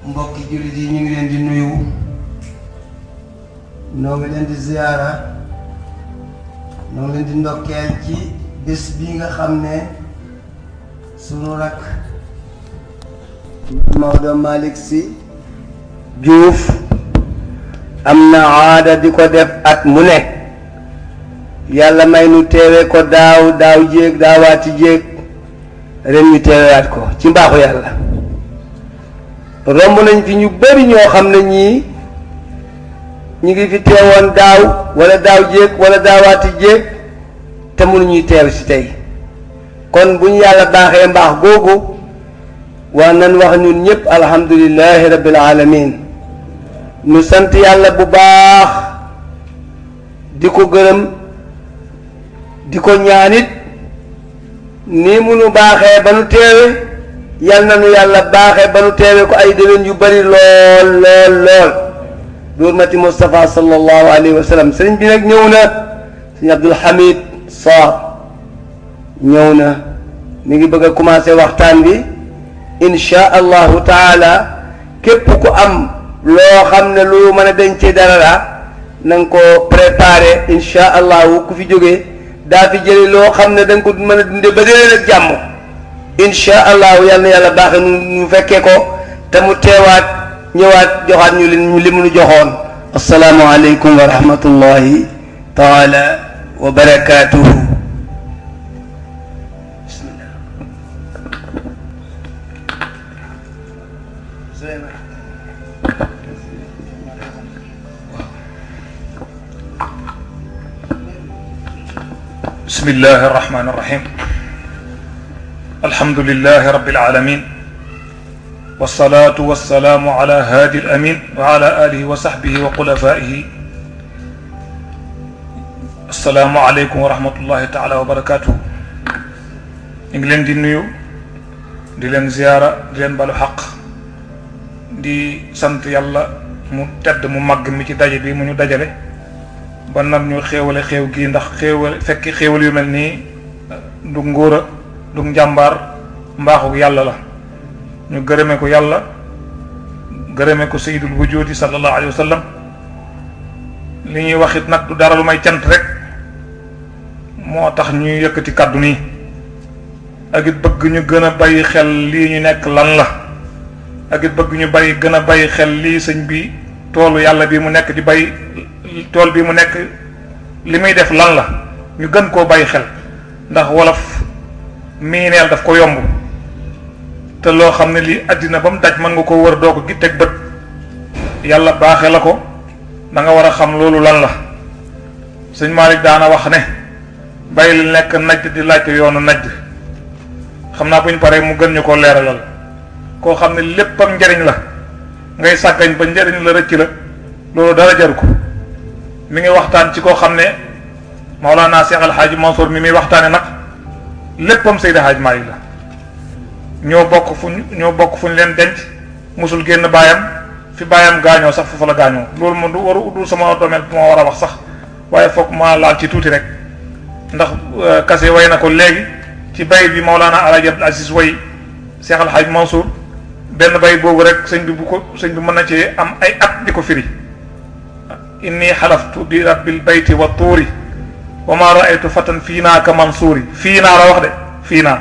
mbokki jullit yi ñu ngi leen di nuyu noo ngi leen di ziyaara noo ngi leen di ndokkeel ci bés bi nga xam ne sunu rakk Maodo Malick Sy Diouf am na aada di ko def at mu ne yàlla may nu teewe ko daaw daaw jéeg daawaati jéeg ren ñu teewewaat ko ci mbaaxu yàlla romb nañ fi ñu bari ñoo xam ne ñii ñu ngi fi teewoon daaw wala daaw jéeg wala daawaati jéeg te mënuñuy teew si tey kon bu ñu yàlla baaxee mbaax googu waa nan wax ñun ñëpp alhamdulillahi rabbil alamin nu sant yàlla bu baax di ko gërëm di ko ñaanit nii mu nu baaxee ba nu teewe yal na nu yàlla baaxee ba nu teewe ko ay déwén yu bari lool lool lool bi hurmati Moustapha sallallahu alayhi wa sallam sëriñ bi nag ñëw na sëriñ Abdul Hamid Sarr ñëw na mi ngi bëgg a commencé waxtaan bi insha allahu taala képp ku am loo xam ne lu mën a dencee dara la na nga ko préparé insha allahu ku fi jógee daa fi jëli loo xam ne da nga ko mën a dunde ba déwén ak jàmm insha allahu yal na yàlla baaxe nu ñu fekkee ko te mu teewaat ñëwaat joxaat ñu li li mu nu joxoon asalaamu aleykum wa rahmatullahi taala wa barakatuhu bismillah بسم الله الرحمن الرحيم الحمد لله رب العالمين والصلاة والسلام على هادي الأمين وعلى آله وصحبه وخلفائه السلام عليكم ورحمة الله تعالى وبركاته إنجلين دي نيو دي لين زيارة دي لين بالو حق دي سنت يلا مو تد مو مغ مي ci daje bi mu ñu dajale ba nan ñu xéewale xéew gi ndax xéewal fekki xéewal yu mel nii du ngóora du njàmbaar mbaaxu yàlla la ñu gërëme ko yàlla gërëme ko sayyidul wujudi sallallahu alayhi wa sallam li ñuy wax it nag du dara lu may cant rek moo tax ñuy yëkkati kàddu nii ak it bëgg ñu gën a bàyyi xel lii ñu nekk lan la ak it bëgg ñu bàyyi gën a bàyyi xel lii sëñ bi toolu yàlla bi mu nekk di bay tool bi mu nekk li muy def lan la ñu gën koo bàyyi xel ndax wolof miineel daf ko yomb te loo xam ne lii àddina ba mu daj mën nga ko wër doo ko gi teg bët yàlla baaxe la ko da nga war a xam loolu lan la sëñ Malick daana wax ne bàyyi li nekk najd di laajte yoonu najd xam naa bu ñu paree mu gën ñu koo leeralal koo xam ne léppam njariñ la ngay sàggañ ba njariñ la rëcc la loolu dara jaru ko mi ngi waxtaan ci koo xam ne Maolana Cheikh Al Hadj Mansour mi muy waxtaane nag léppam Seydi Hadj Malick la ñoo bokk fu ñu ñoo bokk fu ñu leen denc musul génn baayam fi baayam gaañoo sax foofu la gaañoo loolu moom du waru dul sama domaine bu ma war a wax sax waaye foog ma laal ci tuuti rek ndax kase way na ko léegi ci bay bi Maolana Alaaji Abdul Aziz way Cheikh Al Hadj Mansour benn bay boobu rek sëñ bi bu ko sëñ bi mën na ci am ay at di ko firi inni xalaftu bi rabbil bayti wa tuuri wa ma raaytu fatan fii naa ka mansuuri fii naa la wax de fii naa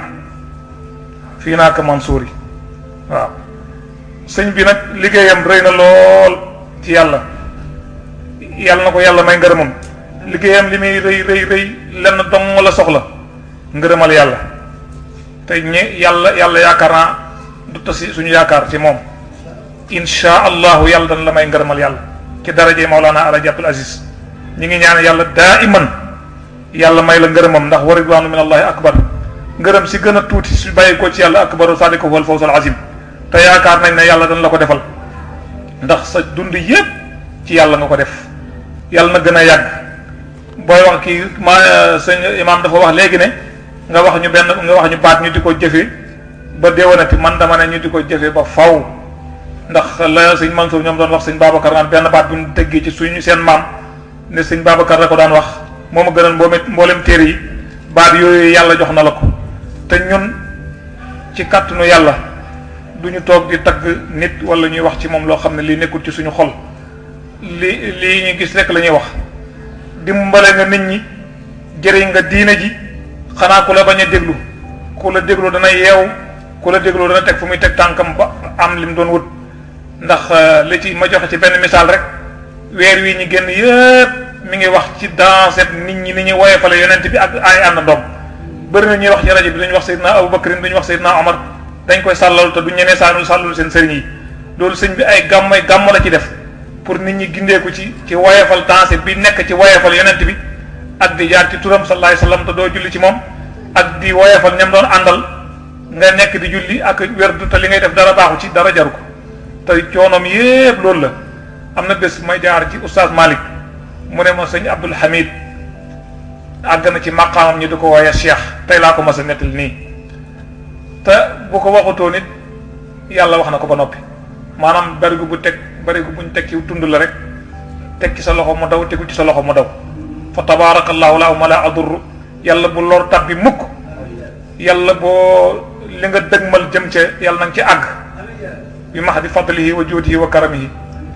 fii naa ka mansuuri waaw sëñ bi nag liggéeyam rëy na lool ci yàlla yàlla na ko yàlla may ngërëmam liggéeyam li muy rëy rëy rëy lenn dong la soxla ngërëmal yàlla te ñi yàlla yàlla yaakaar naa du tasi suñu yaakaar ci moom insha allahu yàlla dana la may ngërëmal yàlla ci daraje Maulana Alaaji Abdul Aziz ñi ngi ñaan yàlla daa iman yàlla may la ngërëmam ndax wa ridwaanu min allahi akbar ngërëm si gën a tuuti si bàyyi ko ci yàlla akbaru sadika wal fawzul azim te yaakaar nañ ne yàlla dana la ko defal ndax sa dund yépp ci yàlla nga ko def yàlla na gën a yàgg booy wax kii ma sëñ imaam dafa wax léegi ne nga wax ñu benn nga wax ñu baat ñu di ko jëfe ba déwénati man dama ne ñu di ko jëfe ba faw ndax la sëñ Mansour ñoom doon wax sëñ Babacar naan benn baat bu ñu teggee ci suñu seen maam ne sëñ Babacar la ko daan wax moo ma gënal mboome mboolem téere yi baat yooyu yàlla jox na la ko te ñun ci kàttanu yàlla du ñu toog di tagg nit wala ñuy wax ci moom loo xam ne lii nekkul ci suñu xol li lii ñu gis rek la ñuy wax dimbale nga nit ñi jëriñ nga diina ji xanaa ku la bañ a déglu ku la déglu dana yeew ku la déglu dana teg fu muy teg tànkam ba am lim doon wut ndax li ci ma joxe ci benn misaal rek weer wi ñu génn yëpp mi ngi wax ci danset nit ñi ni ñuy woyefale yonent bi ak ay ànd doom bëri na ñuy wax ci rajo bi duñu wax Seydina Aboubacar duñu wax Seydina Omar dañ koy sàllalu te duñ ñemee sàllalu sàllalu seen sëriñ yi loolu sëñ bi ay gàmm ay gàmm la ci def pour nit ñi gindeeku ci ci woyefal danset bi nekk ci woyefal yonent bi ak di jaar ci turam sallallahu alayhi wasallam te doo julli ci moom ak di woyefal ñam doon àndal nga nekk di julli ak werdu te li ngay def dara baaxu ci dara jaru ko te coonoom yépp loolu la am na bés may jaar ci oustaz Malick mu ne ma sëñ Abdul Hamid àgg na ci maqaamam ñu di ko wooye cheikh tey laa ko mas a nettali nii te bu ko waxutoo nit yàlla wax na ko ba noppi maanaam barigu bu teg barigu buñ teg ci tund la rek teg ci sa loxo mu daw tegu ci sa loxo mu daw fa tabarakallahu la ma la adurru yàlla bu lor tab bi mukk yàlla boo li nga dëgmal jëm ca yàlla na nga ci àgg bi max di fadlihi wa juudihi wa karamihi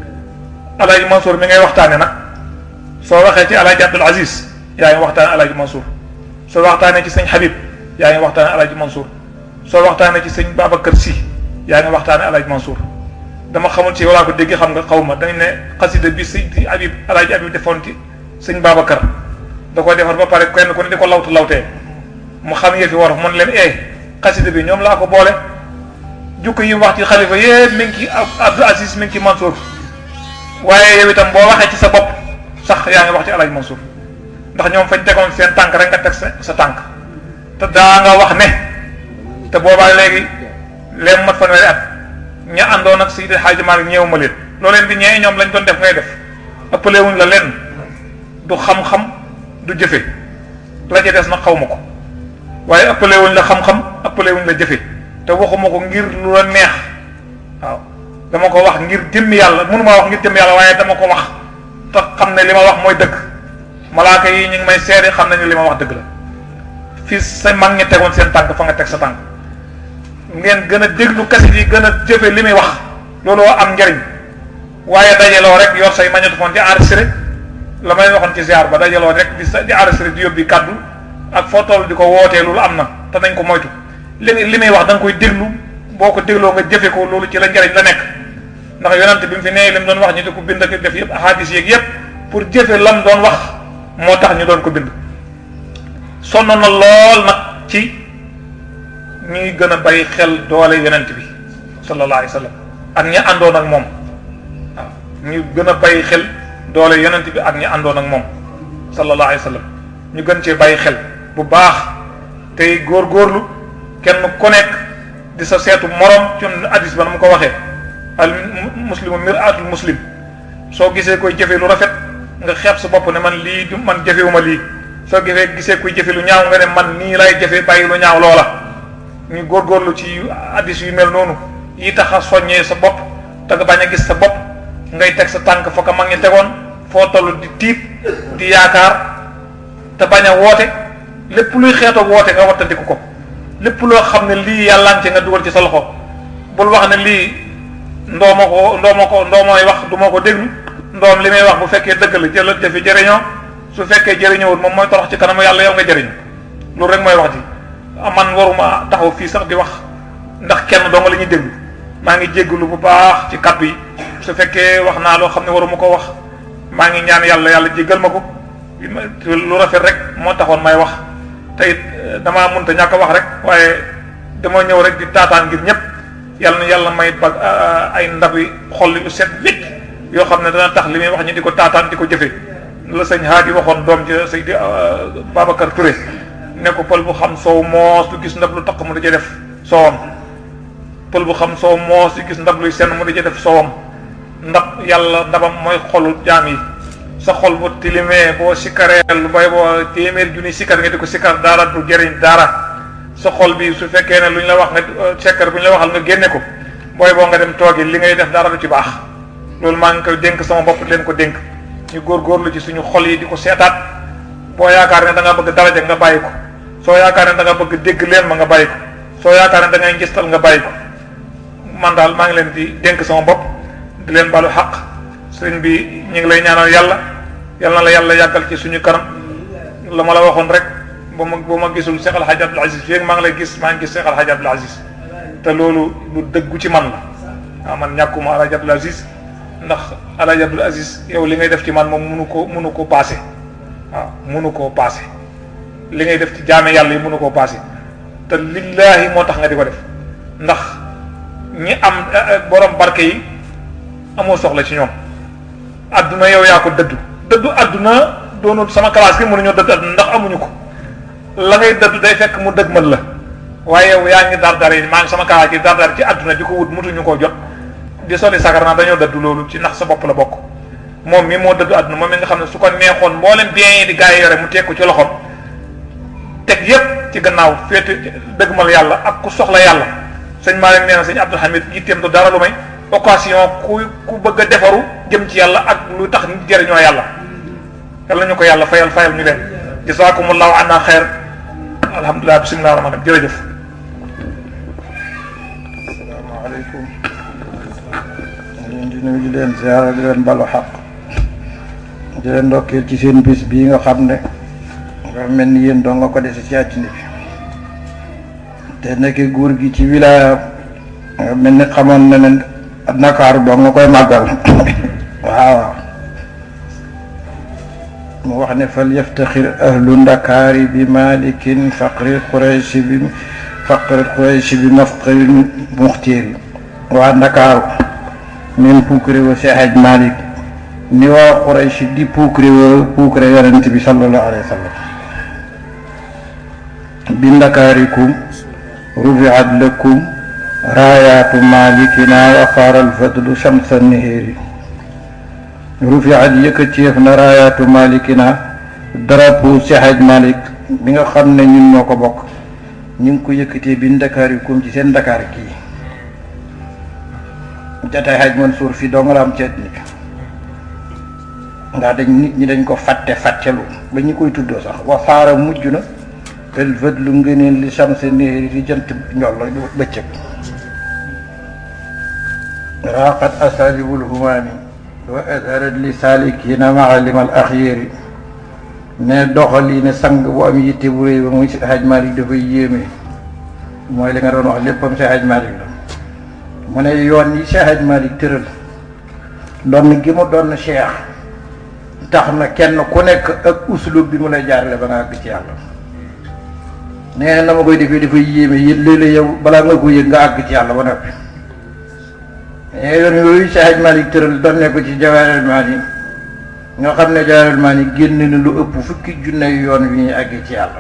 alaaji Mansour mi ngay waxtaane nag soo waxee ci alaaji Abdul Aziz yaa ngi waxtaane alaaji Mansour soo waxtaanee ci sëñ Habib yaa ngi waxtaane alaaji Mansour soo waxtaanee ci sëñ Babacar Sy yaa ngi waxtaane alaaji Mansour dama xamul ci walaa ko dégg xam nga xaw ma dañ ne xasida bi sëñ Habib alaaji Habib defoon ci sëñ Babacar da koy defar ba pare kenn ku ne di ko lawtu lawtee mu xam yëfi war mun leen eh xasida bi ñoom laa ko boole jukko yi wax ci xalifa yépp mi ngi ci Abdou Aziz mi ngi ci Mansour waaye yow itam boo waxee ci sa bopp sax yaa ngi wax ci alaaj Mansour ndax ñoom fañ tegoon seen tànk rek nga teg sa sa tànk te daa nga wax ne te boobaa léegi leen mat fanweeri at ña àndoon ak Seydi Hadji Malick ñëw ma leen loo leen di ñee ñoom lañ doon def ngay def ëppale wuñ la leen du xam-xam du jëfe la ca des nag xaw ma ko waaye ëppale wuñ la xam-xam ëppale wuñ la jëfe te waxuma ko ngir lu la neex waaw dama ko wax ngir jëmmi yàlla mënuma wax ngir jëmmi yàlla waaye dama ko wax te xam ne li ma wax mooy dëgg malaaka yi ñu ngi may seede xam nañu li ma wax dëgg la fii sa mag ñi tegoon seen tànk fa nga teg sa tànk ngeen gën a déglu kasit yi gën a jëfe li muy wax looloo am njariñ waaye dajaloo rek yor say magnétophone di enregistré la may waxoon ci ziar ba dajaloo rek di sa di enregistré di yóbbi kàddu ak foo toll di ko wootee loolu am na te nañ ko moytu li li muy wax da nga koy déglu boo ko dégloo nga jëfe ko loolu ci la njariñ la nekk ndax yonent bi mu fi nee li mu doon wax ñu di ko bind ak def yëpp ahadis yeeg yëpp pour jëfe lam doon wax moo tax ñu doon ko bind sonn na lool nag ci ñuy gën a bàyyi xel doole yonent bi sallallahu alayhi wa sallam ak ñi àndoon ak moom waaw ñu gën a bàyyi xel doole yonent bi ak ñi àndoon ak moom sallallahu alayhi wa sallam ñu gën cee bàyyi xel bu baax tey góorgóorlu kenn ku nekk di sa seetu morom ci hadis ba nu mu ko waxee al muslimu mir'atul muslim soo gisee koy jëfe lu rafet nga xeeb sa bopp ne man lii du man jëfewuma lii soo gisee gisee koy jëfe lu ñaaw nga ne man nii lay jëfe bàyyi lu ñaaw loola ñu góorgóorlu ci hadis yu mel noonu yi tax a soññee sa bopp te nga bañ a gis sa bopp ngay teg sa tànk fa ko mag ñi tegoon foo toll di tiit di yaakaar te bañ a woote lépp luy xeetoo woote nga wattandiku ko lépp loo xam ne lii yàllaan ci nga dugal ci sa loxo bul wax ne lii ndoo ma ko ndoo ma ko ndoo mooy wax du ma ko déglu ndoom li may wax bu fekkee dëgg la jëlal jëfi jëriñoo su fekkee jëriñoowul moom mooy torox ci kanamu yàlla yow nga jëriñu loolu rek mooy wax ji man waruma taxaw fii sax di wax ndax kenn doo nga la ñuy déglu maa ngi jégglu bu baax ci kaddu yi su fekkee wax naa loo xam ne waruma ko wax maa ngi ñaan yàlla yàlla jéggal ma ko lu rafet rek moo taxoon may wax te it damaa mënta ñàkk a wax rek waaye dama ñëw rek di taataan ngir ñëpp yàlla na yàlla may ba ay ndab yi xol yu set wécc yoo xam ne dana tax li muy wax ñu di ko taataan di ko jëfe la sëñ Haadi waxoon doom ji sëñ di Babacar Touré ne ko pël bu xam soow moos du gis ndab lu taq mu di ca def soowam pël bu xam soow moos du gis ndab luy senn mu di ca def soowam ndab yàlla ndabam mooy xolu jaam yi sa xol bu tilimee boo sikkaree lu bay boo téeméer junni sikkar nga di ko sikkar dara du jëriñ dara sa xol bi su fekkee ne lu ñu la wax nga sekkar bu ñu la waxal nga génne ko booy boo nga dem toogi li ngay def dara du ci baax loolu maa ngi koy dénk sama bopp leen ko dénk ñu góorgóorlu ci suñu xol yi di ko seetaat boo yaakaar ne da nga bëgg daraja nga bàyyi ko soo yaakaar ne da nga bëgg dégg leen ma nga bàyyi ko soo yaakaar ne da ngay ngistal nga bàyyi ko man daal maa ngi leen di dénk sama bopp di leen balu xaq sëriñ bi ñu ngi lay ñaanal yàlla yal na la yàlla yàggal ci suñu kanam la ma la waxoon rek ba ma ba ma gisul Cheikh El Hadj Abdoul Aziz fii maa ngi lay gis maa ngi gis Cheikh El Hadj Abdoul Aziz te loolu lu dëggu ci man la waaw man ñàkkuma El Hadj Abdoul Aziz ndax El Hadj Abdoul Aziz yow li ngay def ci man moom munu ko munu koo paase waaw munu koo paase li ngay def ci jaame yàlla yi munu koo paase te lillaahi moo tax nga di ko def ndax ñi am borom barke yi amoo soxla ci ñoom adduna yow yaa ko dëddu dëddu adduna doonul sama classe gi mënuñoo dëddu adduna ndax amuñu ko la ngay dëddu day fekk mu dëgmal la waaye yow yaa ngi dar dar yi maa ngi sama classe gi dar dar ci adduna di ko wut mutuñu koo jot di soli sakar naa dañoo dëddu loolu ci ndax sa bopp la bokk moom mi moo dëddu adduna moom mi nga xam ne su ko neexoon mboolem bien yi di gaa yi yore mu teg ko ci loxoom teg yépp ci gannaaw féete dëgmal yàlla ak ku soxla yàlla sëñ Malick nee na sëñ Abdou Hamid yitteem du dara lu may occasion ku ku bëgg a defaru jëm ci yàlla ak lu tax nit jëriñoo yàlla yàlla ñu ko yàlla fayal fayal ñu leen jazakumullahu anna xeer alhamdulilah bisimilah rahmaan rahim jërëjëf asalaamaaleykum leen di nuyu di leen ziara di leen balu xaq di leen ndokkeel ci seen bis bii nga xam ne nga mel ni yéen doo nga ko dese ci àddina bi te nekk góor gi ci wilaya nga mel ni xamoon na ne Ndakaaru doo nga koy màggal waaw mu wax ne fal yaftaxir ahlu ndakaari bi malikin faqri qurayshi bi faqri qurayshi bi mafqri muxtiiri waa ndakaaru neen puukare wa Seex Aj Malik ni waa qurayshi di puukare wa puukare yonent bi sallallahu alayhi wa sallam bi ndakaarikum rufiat lakum raayaatu malikina wa faaral fadlu shamsa nihéeri rufiat yëkkateef na raayaatu malikina drapeau Seex Aj Malik bi nga xam ne ñun ñoo ko bokk ñu ngi ko yëkkatee bi ndakaarikum ci seen ndakaar kii jataay Haj Mansour fii doo nga la am ceet ni ndax dañ nit ñi dañ ko fàtte fàttelu ba ñu koy tuddoo sax wa faara mujj na el vët lu ngëneen li samse néeri di jant njollo bëccëg raqat asalibul humaami wa adharat li salikina maalim al axyéeri ne doxal yi ne sang bu am yitte bu réy ba muy si Haj Malik dafay yéeme mooy li nga doon wax léppam si Haj Malik la mu ne yoon yi si Haj Malik tëral doon gi mu doon cheikh tax na kenn ku nekk ak uslub bi mu lay jaarale ba nga àgg ci yàlla nee na ma koy defee dafay yéeme yéen léeg-léeg yow balaa nga ko yëg nga àgg ci yàlla ba noppi mais yoon yooyu si Haj Malik tëral doon ne ko ci Jawaahirul Maani nga xam ne Jawaahirul Maani génn na lu ëpp fukki junne yoon wi ñuy àggee ci yàlla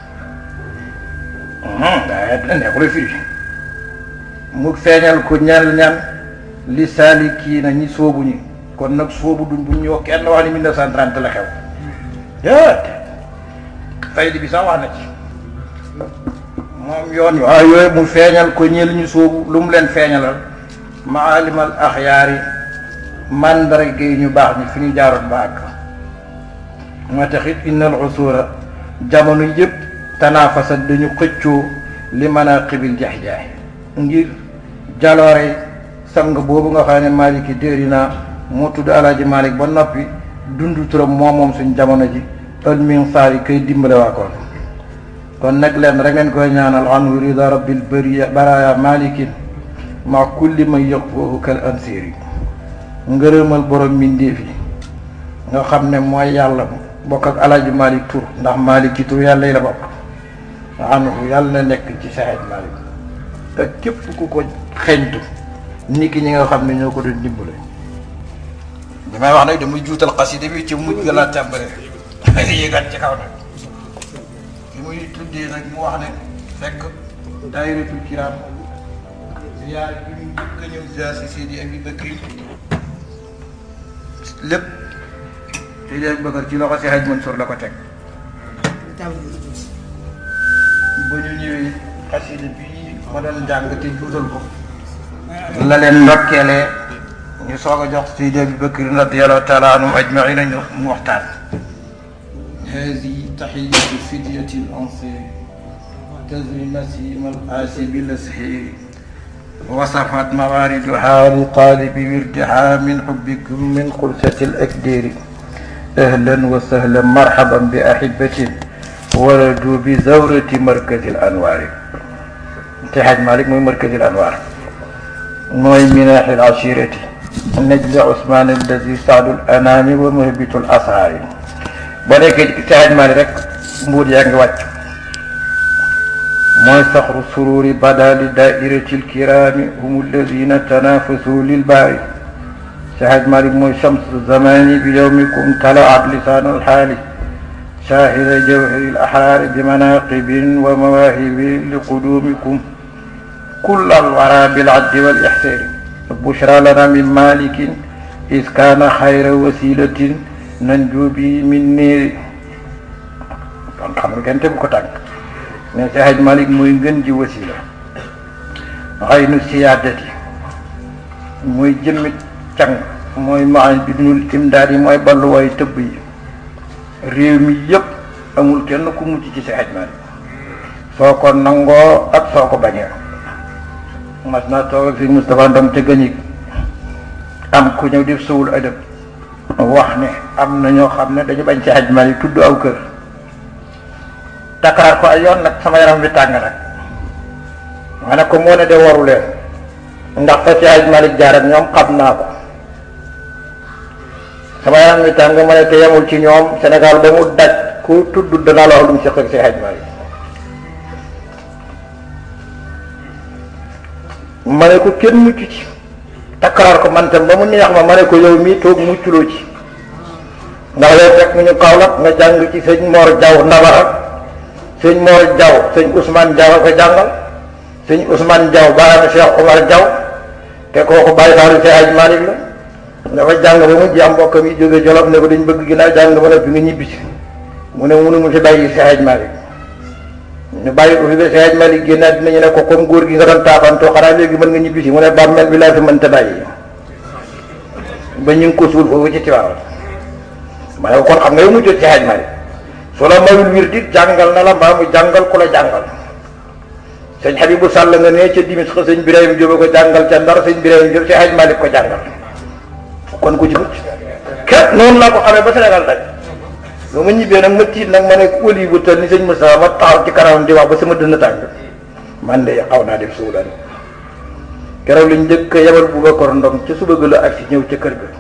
daa neexula firi mu feeñal ko ñal ñan li saali kii na ñi soobu ñi kon nag soobu duñ bu ñu wax kenn wax ni 1930 la xew déet faydi bi sax wax na ci moom yoon waaw yooyu mu feeñal ko ñel ñu soobu lu mu leen feeñalal maalimal axyaari mandarga yi ñu baax ñi fi ñu jaaroon ba àgg moo tax it innal usura jamono yëpp tanaafasat dañu xëccoo li manaqibil jax-jaay ngir jaloore sang boobu nga xam ne maliki déeri naa moo tudd alaaji malik ba noppi dund turam moom moom suñ jamono ji ël min saar yi koy dimbale waa koon kon nag leen rek ngeen koy ñaanal anhu rida rabbil bariya baraya malikin ma kulli man yaqfoohu kal ansiri ngërëmal borom mbindéef yi nga xam ne mooy yàlla bokk ak alaaji malik tur ndax malik ci tur yàlla yi la bokk anhu yàlla na nekk ci saxeet malik ak képp ku ko xeñtu ni ki ñi nga xam ne ñoo ko doon dimbale damay wax nag damay juutal xasida bi ci mujj ga laa tàmbale yéegaat ci kaw nag li muy tuddee nag mu wax ne fekk daayiratul kiraam ziyaar bi mu njëkk a ñëw ziyaar si Seydi Abi Bakri lépp Seydi Abi Bakri ci loxo si Haj Mansour la ko teg ba ñu ñëwee xasida bii ma doon jàng te juutal ko la leen ndokkeelee ñu soog a jox Seydi Abi Bakri radiyallahu taala anhum ajmaina ñu mu waxtaan هذه تحية فدية الأنصير تزري نسيم الآسي بالأسحير وصفت مواردها لطالب وردها من حبكم من خلسة الأكدير أهلا وسهلا مرحبا بأحبة ولدوا بزورة مركز الأنوار اتحاد مالك من مركز الأنوار موي مناح العشيرة نجل عثمان الذي سعد الأنام ومهبط الأسعار بلك اتحاد مالك رك مود يانغ واتش mooy saxru sururi bada li daairati lkirami hum alladina tanafasu lilbaari sahaj malik mooy chamsu zamani bi yowmikum talaat lisan alxaali shahida jawhari alaxraari bi manaqibin wa mawahibin liqudumikum كل الورى بالعد والإحسان بشرى لنا من مالك إذ كان خير وسيلة ننجو به من نير kon xam nga kenn tegu ko tànk mais si Haj Malik mooy ngën ji wasila xëy nu siyaadati mooy jëmmit càng mooy maan bi dunul imdaad yi mooy balluwaay tëbb yi réew mi yëpp amul kenn ku mucc ci si Haj Malik soo ko nangoo ak soo ko bañee mas naa toog ak si Moustapha Ndom te gëñig am ku ñëw def sowul adab wax ne am na ñoo xam ne dañu bañ si Haj Malik tudd aw kër Dakar ko ay yoon nag sama yaram bi tàng nag ma ne ko moo ne de waru leen ndax fa si Haj Malik jaar ak ñoom xam naa ko sama yaram bi tàng ma ne te yemul ci ñoom Sénégal ba mu daj ku tudd danaa la wax lu mu seq ak si Haj Malik ma ne ko kenn mucc ci takkaraar ko man tam ba mu neex ma ma ne ko yow mii toog mucculoo ci ndax yow fekk ñu Kaolack nga jàng ci sëñ Mor Jaw Ndabara sëñ Mor Jaw sëñ Ousmane Jaw a ko jàngal sëñ Ousmane Jaw baayam Cheikh Omar Jaw te kooku bàyyi saalu si Haj Malik la dafa jàng ba mu jeex mbokkam yi jóge Jolof ne ko dañ bëgg ginnaaw jàng ba noppi nga ñibbisi mu ne mënu mu fi bàyyi si Haj Malik ñu bàyyi ko fi ba si Haj Malik génnaat dinañu ne ko comme góor gi nga doon taafantoo xanaa léegi mën nga ñibbisi mu ne bàmmeel bi laa fi mënta bàyyi ba ñu ngi ko suul foofu ci Tiwaawan ma ne ko kon xam nga yow mu jot si Haj Malik su la mayul wir dit jàngal na la mbaa mu jàngal ku la jàngal sëñ Habibu Sàll nga ne ca dimis xa sëñ Birahim Jóob ko jàngal ca Ndar sëñ Birahim Jóob si Haj Malik ko jàngal kon ku ci mucc ket noonu laa ko xamee ba Sénégal daj ba ma ñibbee nag ma tiit nag ma ne wali bu tal ni sëñ Moustapha ma taxaw ci kanamam di wax ba sama dënn tàng man de xaw naa def suulan keroog lañ njëkk a yebal Boubacar Ndong ca suba ga la ak si ñëw ca kër ga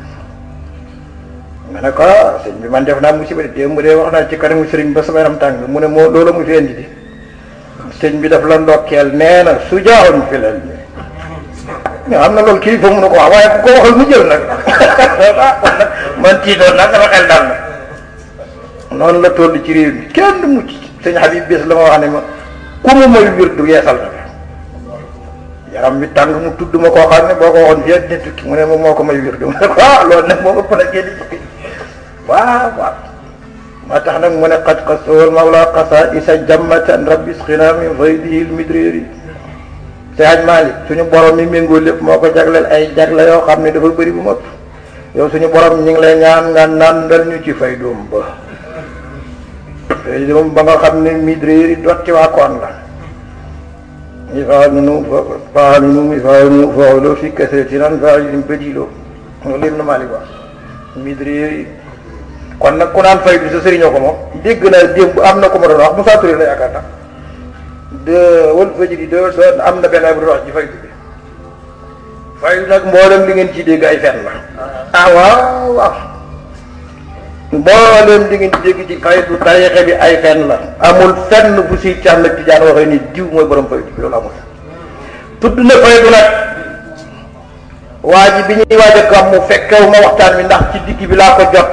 ma ne ko sëñ bi man def naa musiba de démb de wax naa ci kanamu sëriñ ba sama yaram tàng mu ne moo loola mu fi indi di sëñ bi daf la ndokkeel nee na su jaaxoon fi leen mais am na loolu kii fa mun na ko wax waaye ku ko waxal mu jël nag man tiitoon nag sama xel dal na noonu la toll ci réew mi kenn mucc sëñ Habib bés la ma wax ne ma ku mu may wir du yeesal na yaram bi tàng mu tudd ma koo xam ne boo ko waxoon fii ak nit ki mu ne ma moo ko may wir du ma ne ko ah loolu nag moo ëpp na génn ci waaw waaw maa tax nag mu ne qad qasawal mawla qasa isa jammatan rabbi isqina min faydihi lmidriri si Haj Malik suñu borom mi méngoo lépp moo ko jagleel ay jagle yoo xam ne dafa bëri bu mëpp yow suñu borom ñu ngi lay ñaan nga nandal ñu ci fay doom ba fay doom ba nga xam ne midriri dotti waa koon la ifaanunu faanunu ifaanunu faolo fi kasratinan faalin badilo loolu yëpp na Malik wax midriri kon nag ku naan fay du sa sëriñoo ko moom dégg naa démb am na ko ma doon wax Moussa Touré la yaakaar naa de wal fajiri de doon am na benn bu doon wax ci fay bi fay nag mboolem li ngeen ci dégg ay fen la ah waaw waaw mboolem li ngeen ci dégg ci fay du tarixe bi ay fen la amul fenn bu si càmm ak tijaan waxee ni diw mooy borom fay bi loolu amul tudd na fay du nag waa ji bi ñuy waaj a gàmm mu fekkew ma waxtaan mi ndax ci digg bi laa ko jot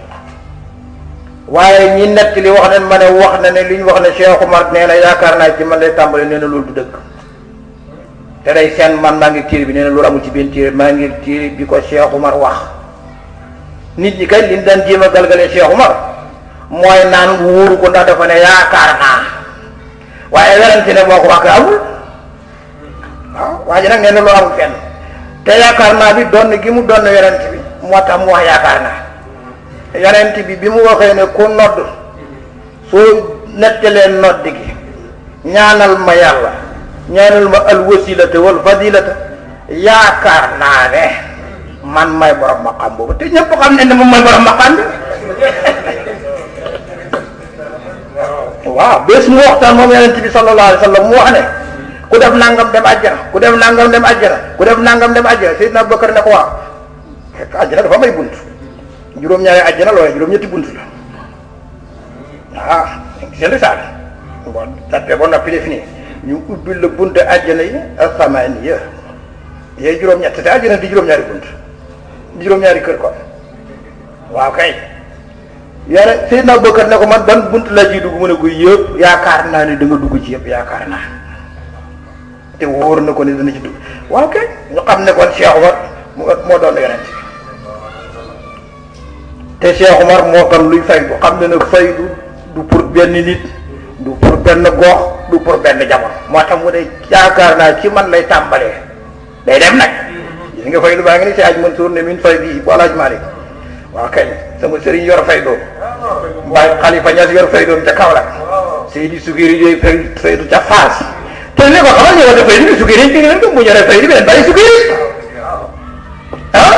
waaye ñi nett li wax ne ma ne wax na ne li ñu wax ne Cheikh Omar nee na yaakaar naa ci man lay tàmbale nee na loolu du dëgg te day seen man maa ngi téere bi nee na loolu amul ci benn téere maa ngi téere bi ko Cheikh Omar wax nit ñi kay liñ daan jéem a galgalee Cheikh Omar mooy naan wóoru ko ndax dafa ne yaakaar naa waaye werante ne moo ko wax amul waaw waa ji nag nee na loolu amul fenn te yaakaar naa bi doon gi mu doon werante bi moo tax mu wax yaakaar naa yonent bi bi mu waxee ne ku nodd soo nettalee nodd gi ñaanal ma yàlla ñaanal ma al wasilata wal fadilata yaakaar naa ne man may borom maqam boobu te ñëpp xam ne ne moom may borom maqam bi waaw bés mu waxtaan moom yonent bi sallallahu alayhi wa sallam mu wax ne ku def nangam dem àjjana ku def nangam dem àjjana ku def nangam dem àjjana Seydina Abubakar ne ko waaw fekk àjjana dafa may bunt juróom-ñaari àjjana looy juróom-ñetti bunt la ah seen risaale bon tappe ba noppi def nii ñu ubbil la bunt àjjana yi asamaaniya yooyu juróom-ñett te àjjana di juróom-ñaari bunt di juróom-ñaari kër kon waaw kay yàlla Seydina Abubakar ne ko man ban bunt la ciy dugg mu ne ko yëpp yaakaar naa ne da nga dugg ci yëpp yaakaar naa te wóor na ko ne dana ci dugg waaw kay ñu xam ne kon Cheikh Omar moo doon yonent te Cheikh Omar moo xam luy faydu xam ne nag faydu du pour benn nit du pour benn gox du pour benn jamono moo tax mu ne yaakaar naa ci man lay tàmbalee day dem nag gis nga faydu baa ngi ni si aj Mansour ne min fay bii bu alaaj Malik waaw kay sama sëriñ yor fay doom Baay Xalifa Ñas yor fay doom ca Kaolack Seydi Sukiri yooyu fay faydu ca Faas te li ko xamal ñu war a faydu bi Sukiri ci ngeen ko mu ñoree faydu bi leen bàyyi Sukiri ah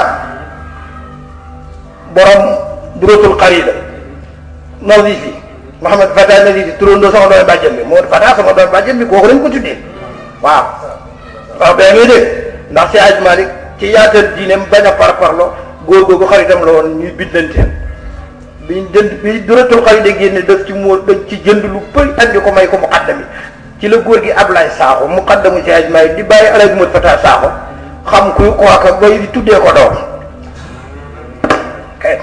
borom duratul xarida Nazifi Mouhamed Fata Nazifi turandoo sama doon bàjjen bi moo Fata sama doon bàjjen bi kooku lañ ko tuddee waaw waaw bee ngay dégg ndax si aj Malik ci yaatal diineem bañ a parparloo góor googu xaritam la woon ñuy biddanteel biñ jënd bi duratul xarida génne def ci moo dañ ci jënd lu bëri andi ko may ko muqaddami ci la góor gi Ablaye Sakho muqaddamu si aj Malik di bàyyi Alaaji Mot Fata Sakho xam kuy kooka bay di tuddee ko doom kay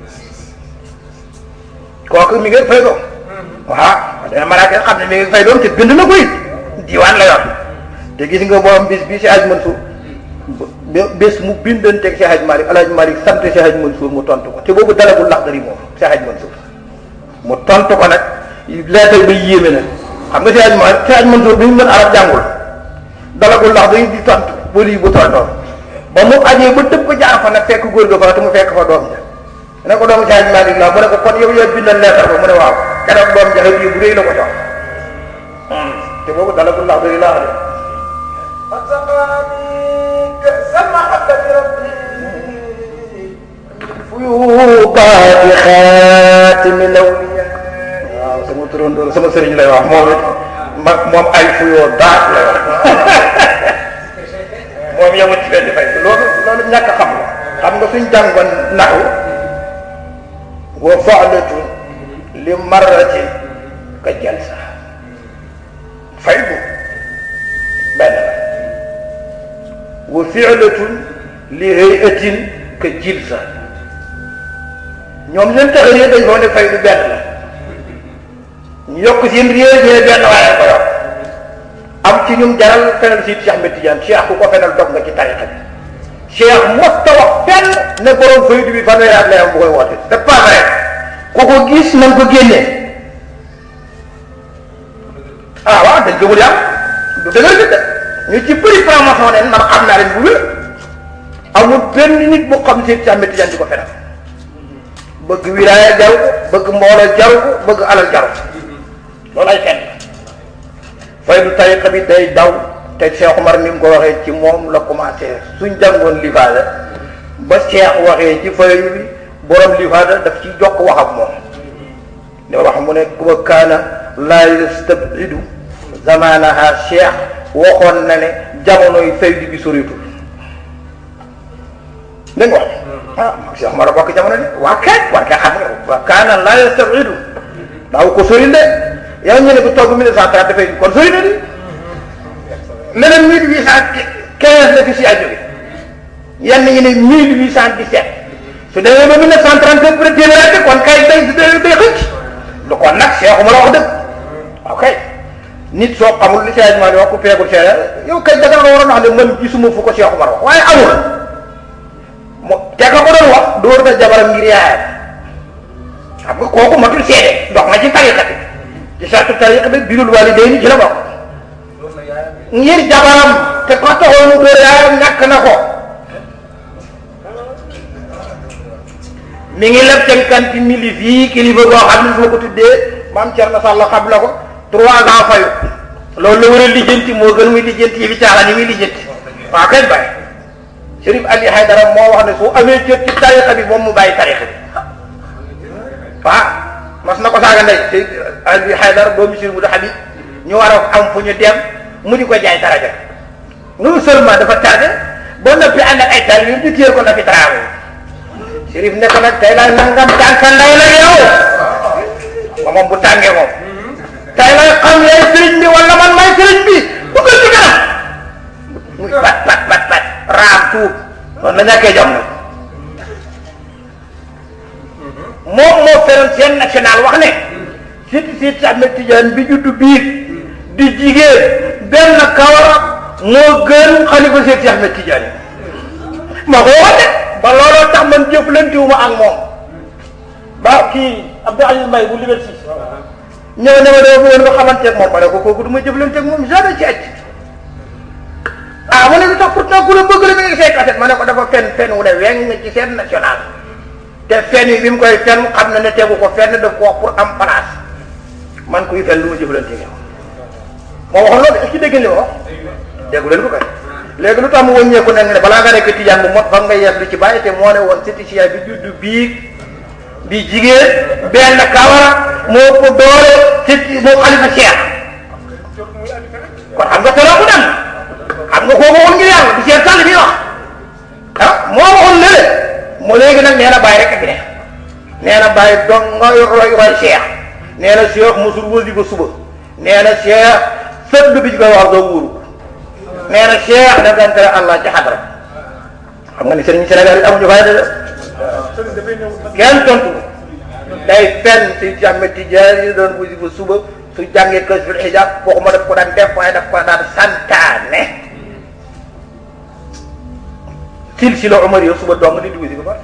kooku mi ngi fay doom waaw dana malaaka xam ne mi ngi fay doom te bind na ko it diwaan la yor te gis nga moom bis bi si aj Mansour bés mu bindanteeg si aj Malik Alaaji Malik sant si aj Mansour mu tontu ko te boobu dalagul Laxdari moom si aj Mansour mu tontu ko nag leetal ba yéeme na xam nga si aj Malik si aj Mansour bi mu mën arab jàngul dalagul Laxdari di tontu ba lii bu tontoon ba mu ajee ba dëpp ko jaar fa nag fekk góor ga fa te mu fekk fa doom ja ne ko doomu si aj Malik la mu ne ko kon yow yaa bindal leetar ba mu ne waaw keroog doom jaxe bii bu rëy la ko jox te boobu dalagul Laxdari laa de fuyuubaati xaatimi lawliya waaw sama turandoo sama sëriñ lay wax moom it ma moom ay fuyoo daat lay wax moom yemul ci benn fay loolu loolu ñàkk xam la xam nga suñ jàngoon naxu wa faalatun li marratin ka jalsa fay bu benn la wa fi'latun li hayatin ka jilsa ñoom seen taxaree dañ foo ne fay du benn la ñu yokk seen réer ñu ne benn waaye ko yokk am ci ñum jaral fenal si Cheikh Ahmed Tidiane Cheikh ku ko fenal dog nga ci tariqa bi Cheikh mosta wax fenn ne borom faydu bi fanweeri at lay am bu koy woote c'est pas vrai ku ko gis na nga ko génnee ah waaw dañ gëmul yàlla du dëgër bi de ñu ci bëri promotion ne man xam naa leen bu wér amul benn nit bu xam si Cheikh Ahmed Tidiane di ko fenal bëgg wilaaya jaru ko bëgg mbooloo jaru ko bëgg alal jaru ko loolu ay fenn faydu tariqa bi day daw te Cheikh Omar ni mu ko waxee ci moom la commencé suñ jàngoon lifaada ba Cheikh waxee ci faydu bi borom lifaada daf ci jokk wax ak moom ne wax mu ne wa kaana laa yastabidu zamanaha Cheikh waxoon na ne jamonoy faydu bi soritul dégg nga wax ah Cheikh Omar bokk jamono de waa kay war nga xam nga wa kaana laa yastabidu daaw ko soril de yow ñu ne ko toog 1930 dafay kon sori na di leneen 1815 la fi si jóge yenn ñi ne 1817 su demee ba 1937 peut être téeméer kon kay day day day xëcc lu kon nag Cheikh Omar wax dëgg ok nit soo xamul li Cheikh Omar wax ku peegul Cheikh yow kay danga nga waroon wax ne man gisuma fu ko Cheikh Omar wax waaye amul mo te ka ko doon wax dóor na jabaram ngir yaayam xam nga kooku matul seede dox na ci tariqa bi ci sartu tariqa bi birul walidayni ci la bokk ngir jabaram te ko taxoonu dóor yaayam ñàkk na ko mi ngi leb cinquante mille fii kilifa boo xam ne su ma ko tuddee maam Thierno Sall xam la ko trois ans fayu loolu la war a lijjanti moo gën muy lijjanti yi fi caaxaan yi muy lijjanti waaw kay bàyyi Chérif Ali Haydara moo wax ne su amee jot ci tariqa bi moom mu bàyyi tariqa bi waaw mas na ko saaga ndey te Ali Haydara doomu Chérif Moudou Habib ñu war a am fu ñu dem mu di ko jaay daraja non seulement dafa tardé ba noppi ànd ak ay taal yu ñu téye ko na fi travail Chérif ne ko nag tey laa nangam tànka nday la yow ba moom bu tàngee moom tey lay xam yaay sëriñ bi wala man may sëriñ bi bu ko ci kanam muy pat pat pat pat raam tuub noonu la ñàkkee jom nag moom moo feroon seen national wax ne siti siti Ahmed Tidiane bi juddu biir di jigéen benn kawara moo gën xalifa siti Ahmed Tidiane ma ko wax de ba looloo tax man jëflantiwuma ak moom ba kii Abdou Aziz Mbaye bu liberté ñëw ne ma dama bëggoon nga xamanteeg moom ma ne ko kooku du ma jëflanteeg moom jamais ci àcc ah ma ne lu tax pourtant ku la bëgg la mi ngi say kaset ma ne ko dafa fen fen wu ne weng ci seen national te fen yi bi mu koy fen xam na ne tegu ko fenn daf ko wax pour am place man kuy fen lu ma jëflanteeg yow moo waxoon loolu est-ce que dégg ngeen li ma wax déggu leen ko kay léegi lu tax mu wëññeeku nag ne balaa nga nekk tijaan bu mot fa nga yees lu ci bàyyi te moo ne woon sëti bi juddu biig bi jigéen benn kawara moo ko doole ci moo xalifa Cheikh kon xam nga toloo ko dem xam nga kooku woon ngir yàlla du Cheikh Sall bi wax ah moo waxoon lële mu léegi nag nee na bàyyi rek a fi ne nee na bàyyi dong nga roy roy Cheikh nee na Cheikh mosul wësi ba suba nee na Cheikh sëdd bi ci koy wax doo wóoru nee na Cheikh daf daan tere Allah ci xadra xam nga ni sëriñ Sénégal yi amuñu fayda de kenn tontu day fenn si Ahmed Tidiane yi doon wusi ba suba su jàngee kës fil hijab waxuma daf ko daan def waaye daf ko daan santaane silsila Omar yow suba dong nit di wusi ba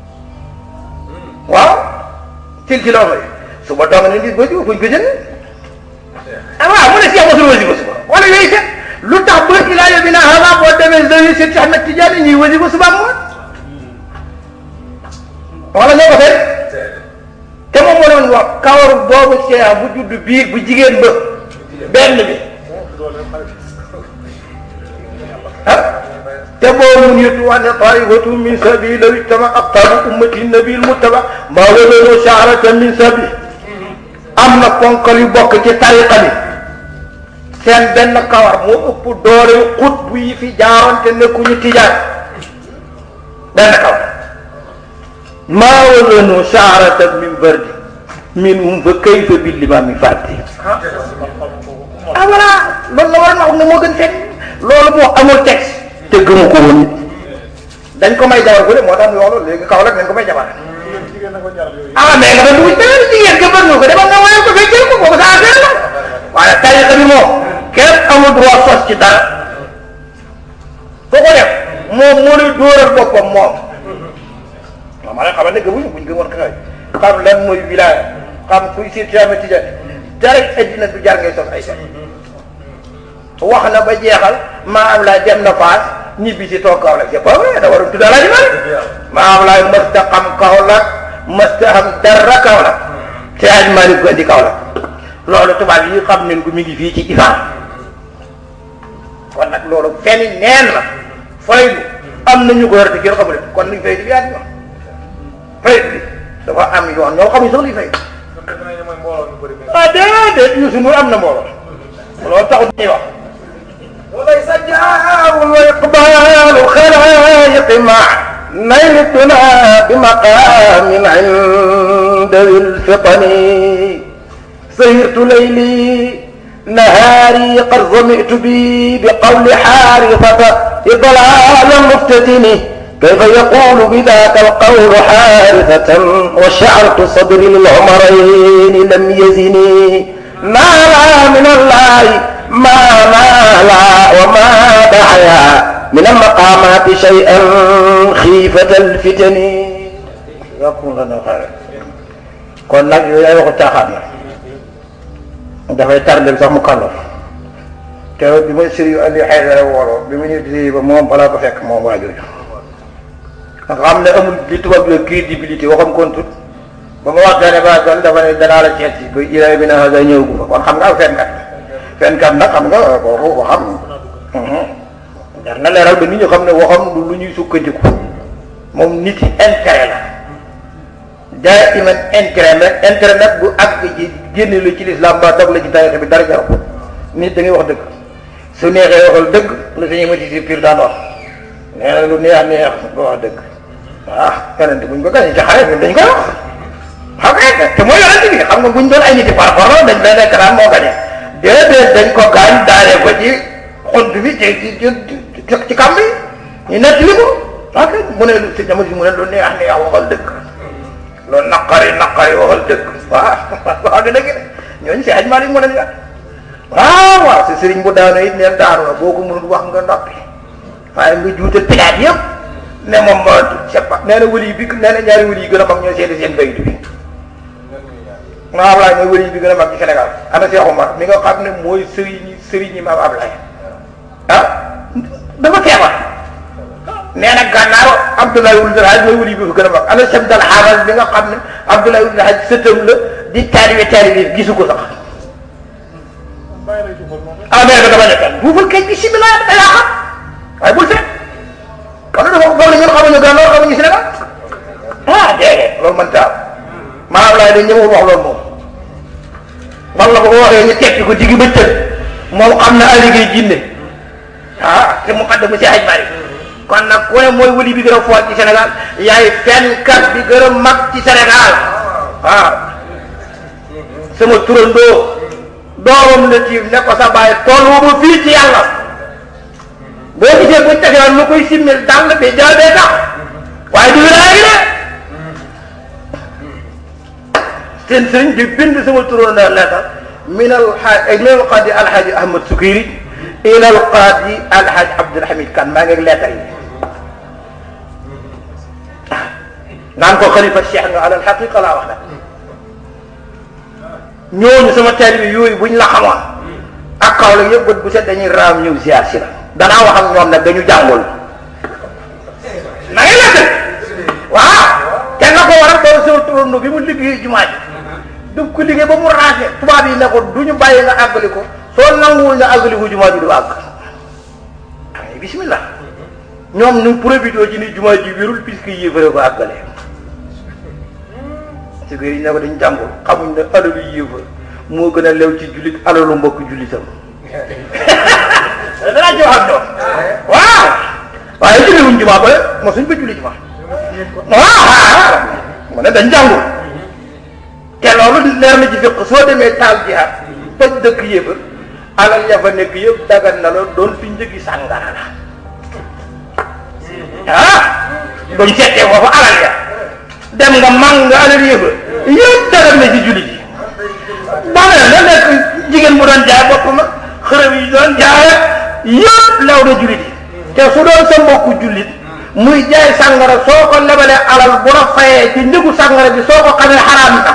waaw silsila Omar yi suba dong nit di wusi ba fuñ ko jënd ah waaw mu ne si mosul wusi ba suba wala yooyu set lu tax ba ilaa yow bi naa xanaa boo demee zawi si Ahmed Tidiane ñuy wusi ba suba moom wala ñoo ko fekk te moom moo doon wax kawaru boobu Cheikh bu judd biir bu jigéen ba benn bi ah te boobu mu nitu wax ne taifatu min sabi law ijtama aqtabu ummati nabil muttaba ma walano shaaratan min sabi am na ponkal yu bokk ci tariqa bi seen benn kawar moo ëpp doole xut bu yi fi jaaroon te nekkuñu tijaan benn kawar maa wazanu shaaratan min bardi minhum fa kayfa bil imaami fàtte ah voilà loolu la war a wax ne moo gën fekk loolu moo amul texte te gëmu ko woon dañ ko may jabar bu de moo tax ñu wax loolu léegi kaw rek dañ ko may jabar ah mais nga doon dugg beneen jigéen nga bëgg ko demal nga woyal ko fekkee ko kooku sa affaire la waaye tariqa bi moom kenn amul droit sos ci dara foo ko def moom moo lay dóoral boppam moom waaw maa ngi xamal ne gëmuñu buñ gëmoon xëy xam lan mooy wilaaya xam kuy siit ci Ahmed Tidiane dara addina du jar ngay sos ay fen wax na ba jeexal maa am laa dem na faas ñibbi si toog Kaolack c'est pas vrai da waroon tudd Alaaji Maalik maa am laa mësta xam Kaolack mësta xam dara Kaolack te Alaaji Maalik ko indi Kaolack loolu tubaab yi xam nañ ko mi ngi fii ci Iran kon nag loolu feni neen la faydu am na ñu ko yor te kenn xamul kon luñ faydu bi yaa ngi wax faydu bi dafa am yoon ñoo xamuñ sax luy faydu ah déedéet Youssou Ndour am na mbooloo loolu taxul ñuy wax وليس جار وإقبال الخلائق مع نيل الدنا بمقام عند ذي الفطن سهرت ليلي نهاري قد ظمئت بي بقول حارثة إضلال مفتتن كيف يقول بذاك القول حارثة وشعرت صدري للعمرين لم يزني ما لا من الله ما نالا وما دعيا من المقامات شيئا خيفة الفتن يكون لنا خير kon nag yooyu ay waxu caaxaan la dafay tardel sax mu kàllaf te bi ma sëriñ Ali Haydara wooloo bi ma ñëw di ba moom balaa ko fekk moom waa jooju nga xam ne amul li tubaab bi crédibilité waxam kon tut ba ma waxtaane ba dal dafa ne danaa la ceet si ba ila bi na hasa ñëw gu fa kon xam nga aw fenkat fenkat nag xam nga kooku waxam jar na leeral ba nit ñi xam ne waxam du lu ñuy sukkandiku moom nit yi intérêt la daa iman intérêt rek intérêt nag bu àgg ci génne la ci lislaam ba dog la ci tarixa bi dara jaru ko nit da ngay wax dëgg su neexee waxal dëgg la sañuy mati si pire daan wax nee na lu neex neex nga wax dëgg ah yonente buñ ko gañe ci xare bi dañ koy wax xam nga te mooy yonente bi xam nga buñ doon ay nit yi par rapport dañ lay nekk naan moo gañe déedéet dañ ko gaañ daanee ko ci xont bi ci ci ci ci kam bi ñu nettali ko ok mu ne si jamono si mu ne lu neex neex waxal dëgg loolu naqari naqari waxal dëgg waaw wax nga dëgg de ñooñu si aj maa mu ne la waaw waaw si sëriñ bu daanu it neen daanu na boo ko mënul wax nga noppi waaye nga juutal pilaat yëpp ne moom moo c'est pas nee na wëli bi nee na ñaari wëli yi gën a mag ñoo seeti seen bayit bi maam Ablaye mooy wëli bi gën a mag ci Sénégal ana Cheikh Omar mi nga xam ne mooy sëriñ sëriñ yi maam Ablaye ah dafa feebar nee na gànnaaw Abdoulaye Wul Hadj mooy wëli bi fa gën a mag ana chef dal xaaral bi nga xam ne Abdoulaye Wul Hadj sëtam la di taalibe taalibe gisu ko sax ah mais dama nekkal bu fa kay bisimilah da yaa xam waaye bul seet kon dafa foog ne ñun xamuñu gànnaaw xamuñu Sénégal ah déedéet loolu man taa maa Ablaye dañ ñëwul wax loolu moom wala bu ko waxee ñu tekki ko digg bëccëg moom xam na liggéey jinne ah te mu xaddamu si aj bari kon nag ku ne mooy wëli bi gën a foor ci Sénégal yaay fenkat bi gën a mag ci Sénégal waaw sama turandoo doomam la tiim ne ko sa bàyyi tool wu ba fii ci yàlla boo gisee buñ tegee lu koy simmil dàll bi jaabee tax waaye du wilaaya gi de seen sëriñ di bind sama turandoo leetar min al xaaj min al qaadi alxaaji Ahmad Sukiri ila al qaadi alxaaji Abdulhamid Kan maa ngi leetar yi naan ko xalifa cheikh nga alal xaqiqa laa wax nag ñooñu sama taalibe yooyu buñ la xamoon ak kaw la yëpp bët bu set dañuy raam ñëw ziar si la danaa wax ak ñoom nag dañu jàngul na ngay lekk waaw te nga ko waral doon sama turando bi mu liggéey jumaa ji du ko liggéey ba mu raase tubaab yi ne ko du ñu bàyyi nga àggali ko soo nanguwul nga àggali ko jumaa ji du àgg ay bismillah ñoom ñu profité ci ni jumaa ji wérul puisque yéefare ko àggale si biir yi ne ko dañ jàngul xamuñ ne alalu yéefar moo gën a lew ci jullit alalu mbokk jullitam danaa ci wax ak ñoom waaw waaye julliwuñ jumaa ba mo suñ ba julli jumaa waaw mu ne dañ jàngul te loolu leer na ci fiq soo demee taal jihaad toj dëkk yéefar alal ya fa nekk yëpp dagan na la doon fi njëgi sàngara la ah buñ seetee foofu alal ya dem nga mang nga alal yëfa yëpp dagan na ci jullit yi bane na nekk jigéen bu doon jaay boppam ak xërëb yi doon jaay yëpp lew na jullit yi te su doon sa mbokku jullit muy jaay sàngara soo ko lebalee alal bu la fayee ci njëgu sàngara bi soo ko xamee xaraam na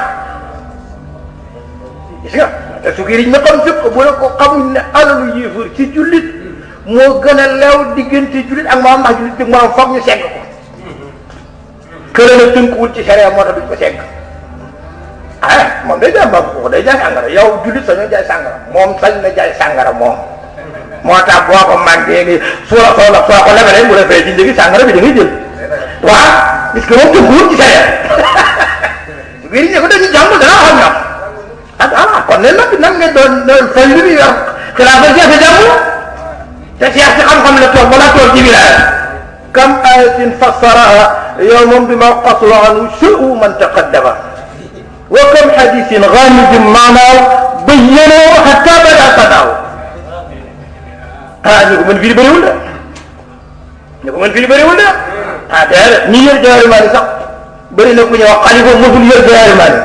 gis nga te su kii na xam fépp bu la ko xamuñ ne alalu yéefar ci jullit moo gën a leew diggante jullit ak maam ndax jullit bi moom foog ñu segg ko kële na tënkuwul ci sharia moo tax duñ ko segg ah moom day jaay mbaa ko day jaay sàngara yow jullit sañoo jaay sàngara moom sañ na jaay sàngara moom moo tax boo ko màggee ni su la soo la soo ko lebalee mu la fay ci njëgi sàngara bi da ngay jël waaw parce que moom tënkuwul ci sharia su biir ñi ko dañuy jàng dana xam ñoom ah ah kon ne nag nan nga doon doon fay li muy wax xilaafa jeex a jàmm te Cheikh si xam-xam la toog wala toog ci wilaaya kam ayatin fassaraha yawman bima qasura anhu sha'u man taqaddama wa kam hadithin ghamidin maanaaw bayyanahu hatta bada sadaaw ah ñu ko mën firi bëriwul de ñu ko mën firi bëriwul de ah déedéet ñi yor jawaari maani sax bëri na ku ñuy wax xalifa mësul yor jawaari maani